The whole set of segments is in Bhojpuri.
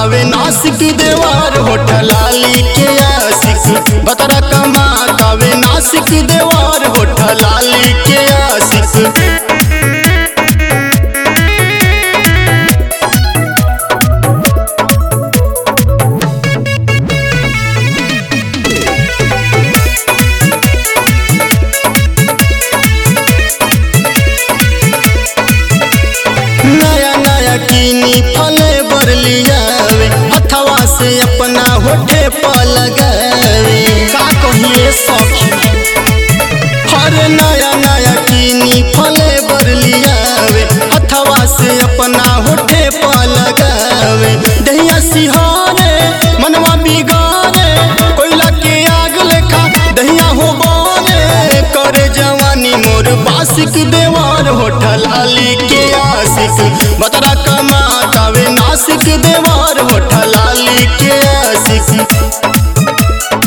तावे नासिक देवार होठल लाली के आशिक बतरा कमा तावे नासिक देवार होठल लाली के आशिक नया नया कीनी फले बर लियावे हथवा से अपना होठे पर लगावे का कहिए सखी हर नया नया कीनी फले बर लियावे हथवा से अपना होठे पर लगावे दहिया सिहारे मनवा बिगारे कोयला के आग लेखा दहिया हो बारे करे जवानी मोर बासिक देवार होठल अली के आशिक बतरा कमा तावे नासिक देवार होठल अली के आशिक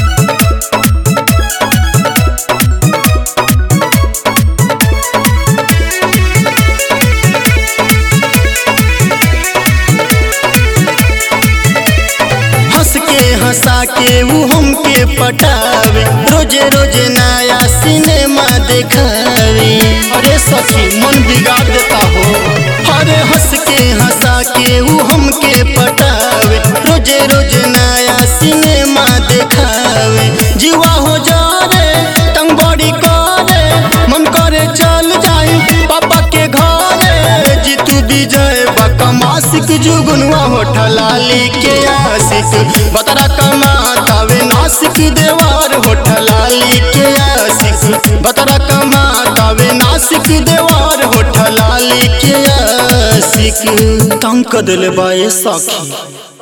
हंस के हंसा के वो हमके पटावे रोजे रोजे नया सिनेमा देखावे अरे सखी मन बिगाड़ देता हो अरे हंस के हंसा के वो हमके पटावे रोजे रोजे नया सिनेमा देखावे जीवा हो जा रे तंग बड़ी करे मन करे चल जाई पापा के घरे जीतू विजय बकमासिक जुगनुआ होठल लाली के आशिक बतरा कमा तावे नासिक देवार होठल लाली के आशिक बतरा कमा तावे नासिक देवार होठल लाली के आशिक तंग कर दिल बाए सखी